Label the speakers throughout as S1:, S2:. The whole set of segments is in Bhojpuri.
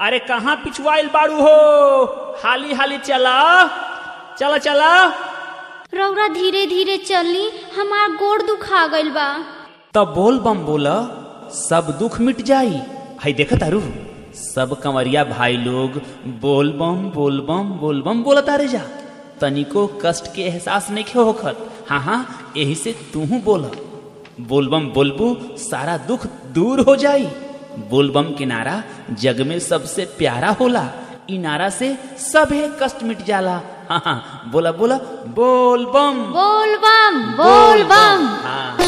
S1: अरे कहाँ पिछुआइल बाड़ू हो हाली हाली चला चला चला
S2: रौरा धीरे धीरे चली हमार गोड़ दुखा गइल बा
S1: तब बोल बम बोला सब दुख मिट जाई हई देखा तारू सब कंवरिया भाई लोग बोल बम बोल बम बोल बम बोला तारे जा तनिको कष्ट के एहसास नहीं खे होखत हाँ हाँ यही से तू बोल बोलबम बोलबू सारा दुख दूर हो जाई बोलबम के नारा जग में सबसे प्यारा होला इ नारा से सभे कष्ट मिट जाला हाँ हाँ बोला बोला बोल बम
S2: बोल बम बोल बम
S1: हाँ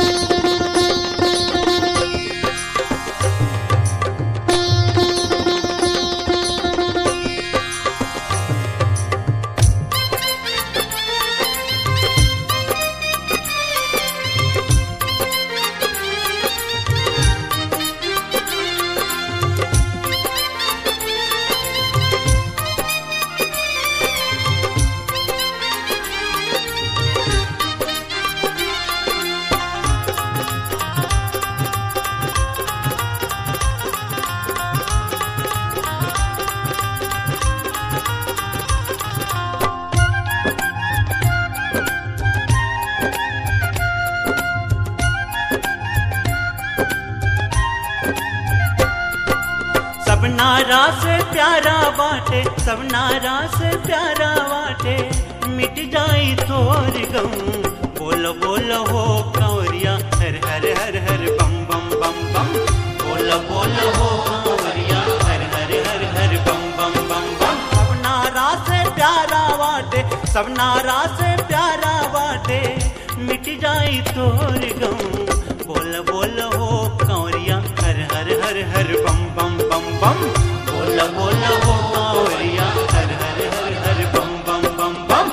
S3: सब नारा से प्यारा बाटे सब नारा से प्यारा बाटे मिट जाई तोर गम बोलो बोलो हो कंवरिया हर हर हर हर बम बम बम बम बोलो बोलो हो कंवरिया हर हर हर हर बम बम बम बम सब नारा से प्यारा बाटे सब नारा से प्यारा बाटे मिट जाई तोर गम बोल बोल हो कंवरिया हर हर हर हर बम बम बम बम बोल बोल हो कंवरिया हर हर हर हर बम बम बम बम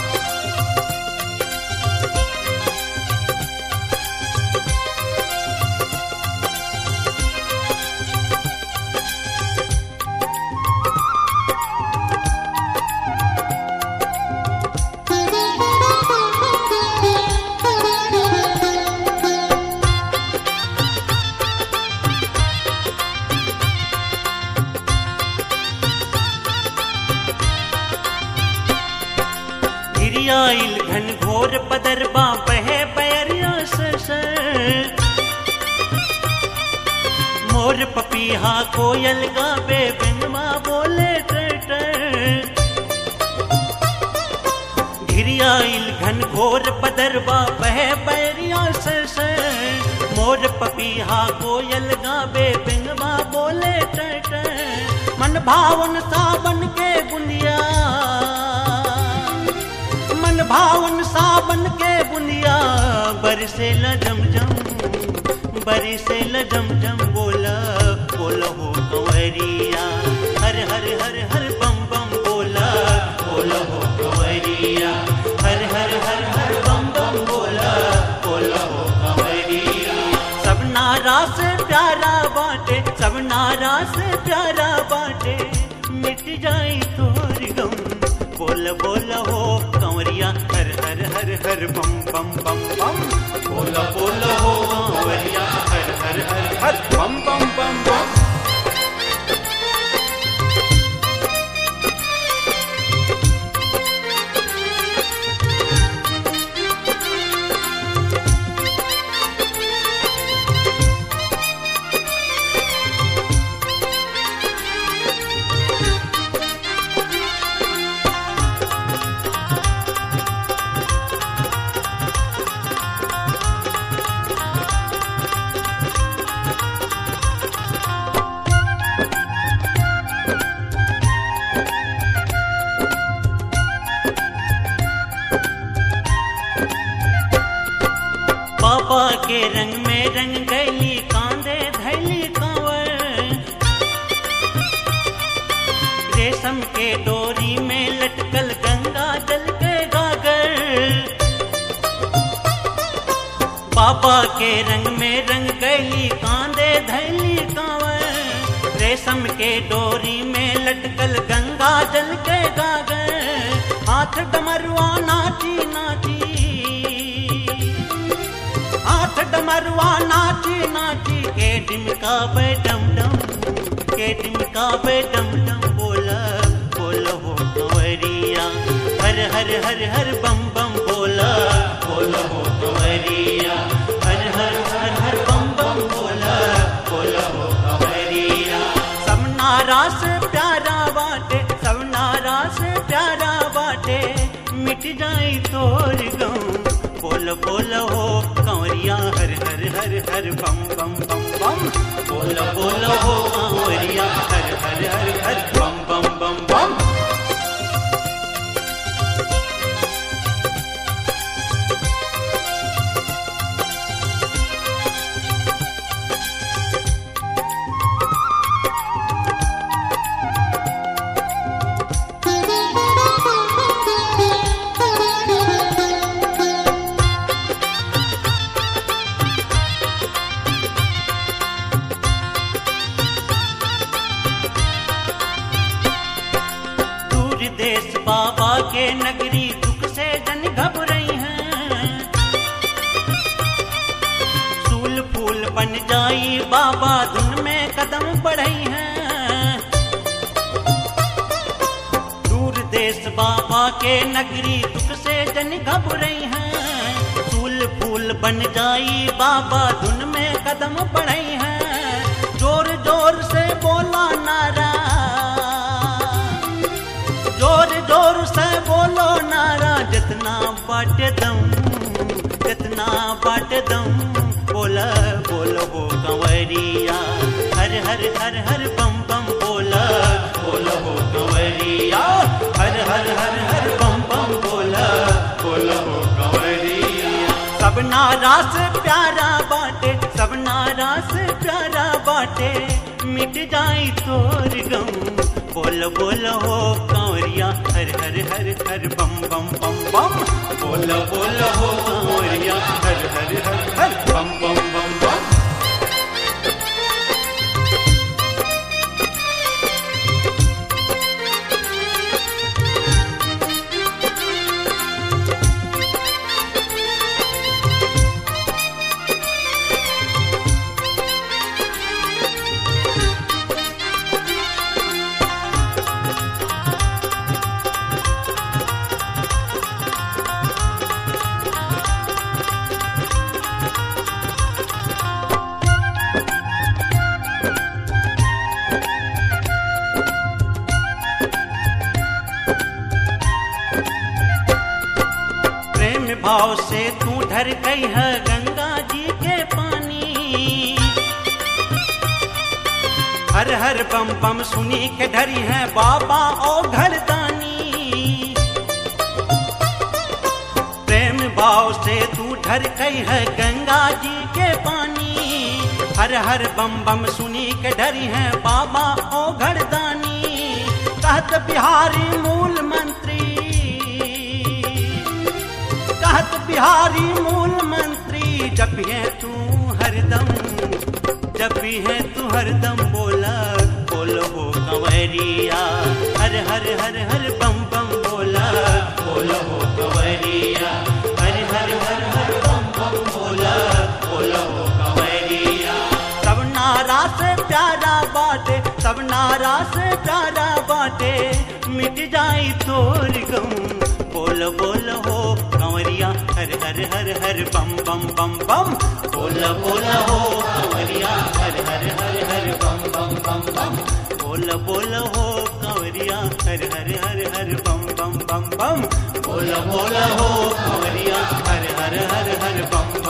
S3: गिरियाइल घन घोर पदरबा बहे पैरिया सर मोर पपीहा कोयल गावे बिनमा बोले टर घिरियाइल घन घोर पदरबा बहे पैरिया सर मोर पपीहा कोयल गावे बिनमा बोले टर मन भावन सावन के बुनिया मन भावन सावन के बुनिया बरसे ल जम जम बरसे ल जम जम बोला बोला हो कंवरिया हर हर हर हर बम बम बोला बोला हो कंवरिया हर हर हर हर बम बम बोला बोला हो कंवरिया सब नारा से प्यारा बाटे सब नारा से प्यारा बाटे मिट जाई तोर गम बोल बोल हो कंवरिया हर हर हर हर बम बम बम बम बोल बोल हो कंवरिया हर हर हर हर बम बम बम बम पापा के रंग में रंग गैली कांदे धैली कांवर रेशम के डोरी में लटकल गंगा जल के गागर पापा के रंग में रंग गैली कांदे धैली कांवर रेशम के डोरी में लटकल गंगा जल के गागर हाथ डमरुआ नाची नाची हाथ डमरुआ नाची नाची के डिमका पे डम डम के डिमकावे डम डम बोला बोला हो कंवरिया हर हर हर हर बम बम बोला बोला हो कंवरिया हर हर हर हर बम बम बोला बोला हो कंवरिया सब नारा से प्यारा बाटे सब नारा से प्यारा बाटे मिट जाई तोर गम बोल बोल हो कंवरिया हर हर हर हर बम बम बम बम बोल बोल हो कंवरिया हर हर हर हर बम बम बम बम दूर देश बाबा के नगरी दुख से जन घबराई हैं सूल फूल बन जाई बाबा धुन में कदम बढ़ई हैं दूर देश बाबा के नगरी दुख से जन घबराई हैं सूल फूल बन जाई बाबा धुन में कदम बढ़ई हैं जोर जोर से बोला नारा जोर जोर से बोलो नारा जितना बाट दम जितना बाट दम बोला बोलो हो कंवरिया हर हर हर हर बम बम बोला बोलो हो कंवरिया हर हर हर हर बम बम बोला बोलो हो कंवरिया सब नारा से प्यारा बाटे सब नारा से प्यारा बाटे मिट जाई तोर गम बोल बोल हो कंवरिया हर हर हर हर बम बम बम बम बोल बोल हो कंवरिया हर हर हर हर बम बम बम बम प्रेम भाव से तू ढर गई है गंगा जी के पानी हर हर बम बम सुनी के ढरी है बाबा ओ घरदानी प्रेम भाव से तू ढर गई है गंगा जी के पानी हर हर बम बम सुनी के डरी है बाबा ओ घरदानी कहत बिहारी मूल मंत्री कहत बिहारी मूल मंत्री जब भी है तू हरदम जब भी है तू हरदम बोला बोलो हो कंवरिया हर हर हर हर बम बम बोला बोलो हो कंवरिया हर हर हर हर बम बम बोला बोलो हो कंवरिया सब नारा से प्यारा बाटे सब नारा से प्यारा बाटे मिट जाई तोर गम बोल बोल हो कंवरिया हर हर हर हर बम बम बम बम बोल बोल हो कंवरिया हर हर हर हर बम बम बम बम बोल बोल हो कंवरिया हर हर हर हर बम बम बम बम बोल बोल हो कंवरिया हर हर हर हर बम